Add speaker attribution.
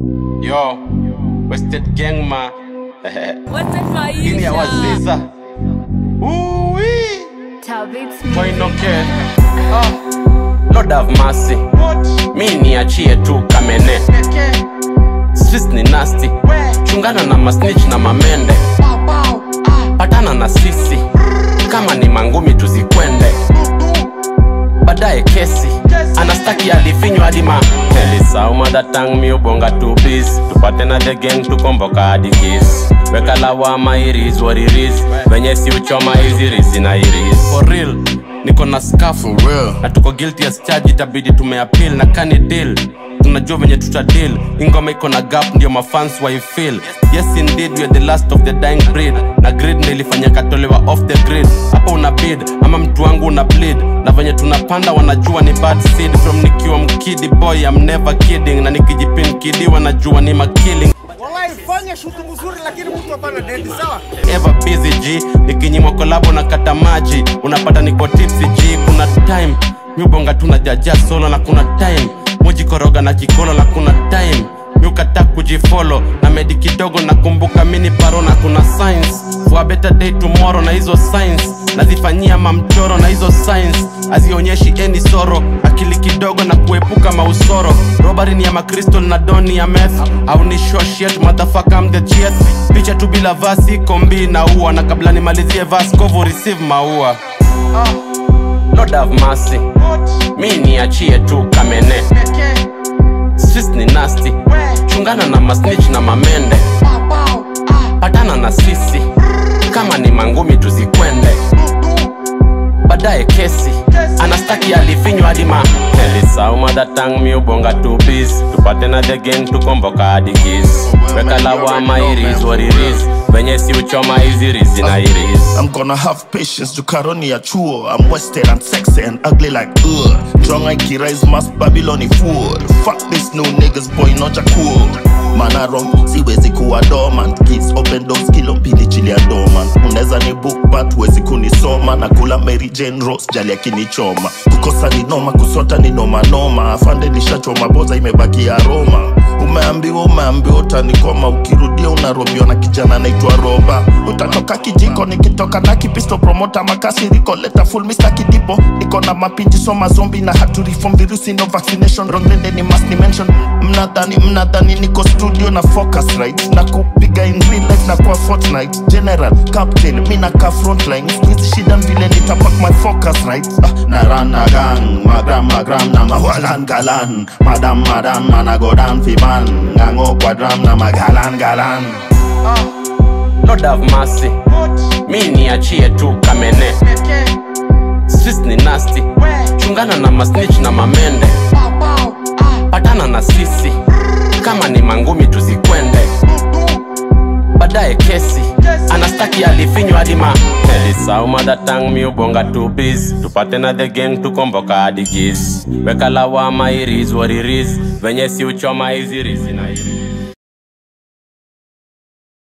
Speaker 1: Yo, Wasted Gang ma.
Speaker 2: Wasted
Speaker 1: Hii ya
Speaker 2: maisha
Speaker 1: waziza. Uwi.
Speaker 2: Tabits
Speaker 1: Toinoke. Ah. Lord have mercy. Mi niachie tu kamene. Streets ni nasty. Chungana na masnitch na mamende. Patana na sisi. Kama ni mangumi tuzikwende. Baadaye kesi. Anastaki alifinywa hadi ma Elisau madatang mi ubonga tu bis Tupate na the gang tukomboka hadi kiss Weka lawama iris what it is Venye si uchoma hizi rizi na iris For real niko na skafu
Speaker 3: real.
Speaker 1: na tuko guilty as charge itabidi tumeappeal na kani deal tunajua venye tuta deal ingoma iko na gap ndio mafans waifeel yes indeed we are the last of the dying breed na grid ndio ilifanya katolewa off the grid hapo una bid ama mtu wangu una bleed na venye tunapanda wanajua ni bad seed from nikiwa mkidi boy I'm never kidding na nikijipin kidi wanajua ni makilling
Speaker 4: Wallahi fanya shutu mzuri lakini mtu hapana dendi sawa?
Speaker 1: ever busy g nikinyimwa kolabo na kata maji unapata niko tipsy g kuna time miubonga tu najaja solo na kuna time mujikoroga na kikolo na kuna time miukata kujifolo na medi kidogo nakumbuka mini paro na kuna science for a better day tomorrow na hizo science nazifanyia mamchoro na hizo science hazionyeshi any soro akili kidogo na kuepuka mausoro robari ni ya makristol na doni ya meth au ni shoshet motherfucker I'm the chief picha tu bila vasi kombi na ua na kabla nimalizie vas kovu receive maua ah. Lord have mercy mi niachie tu kamene Streets ni nasty chungana na masnitch na mamende patana na sisi kama ni mangumi tuzikwende baadaye kesi anastaki alifinywa hadi ma elisau madatang mi ubonga tu bis tupate na the gang tukomboka hadi kis weka lawama iris what it is venye si uchoma hizi rizi na iris
Speaker 3: I'm gonna have patience to karoni ya chuo I'm wasted and sexy and ugly like ugh Drunk like Kirais mass Babyloni fool Fuck this new niggas boy noja cool Man I wrong, siwezi kuwa dormant Kids open doors kilo mbili chili ya dormant Uneza ni book but wezi kunisoma Na kula Mary Jane Rose jali akinichoma Kukosa ni noma, kusota ni noma noma Afande nishachoma boza imebaki aroma Umeambiwa umeambiwa utanikoma Ukirudia unarobiwa na kijana naitwa Roba Utatoka kijiko nikitoka na kipisto Promota makasiriko leta full Mr. Kidipo Niko na mapinji soma zombi na hatu reform virusi no vaccination Wrong lende ni must ni mention Mnadhani mnadhani niko studio na focus right Na kupiga in real life na kwa Fortnite General, captain, mi na ka frontline Squeeze shida vile nitapak my focus right ah, Na run na gang, magram magram na mawalan galan Madam madam mana go down fi man Ngango kwa drum na magalan galan
Speaker 1: Lord have mercy mi niachie tu kamene Streets ni nasty chungana na masnitch na mamende patana na sisi kama ni mangumi tuzikwende baadaye kesi anastaki alifinywa hadi ma elisau madatang mi ubonga tu bis tupate na the gang tukomboka hadi gis weka lawama iris what it is venye si uchoma hizi rizi na iris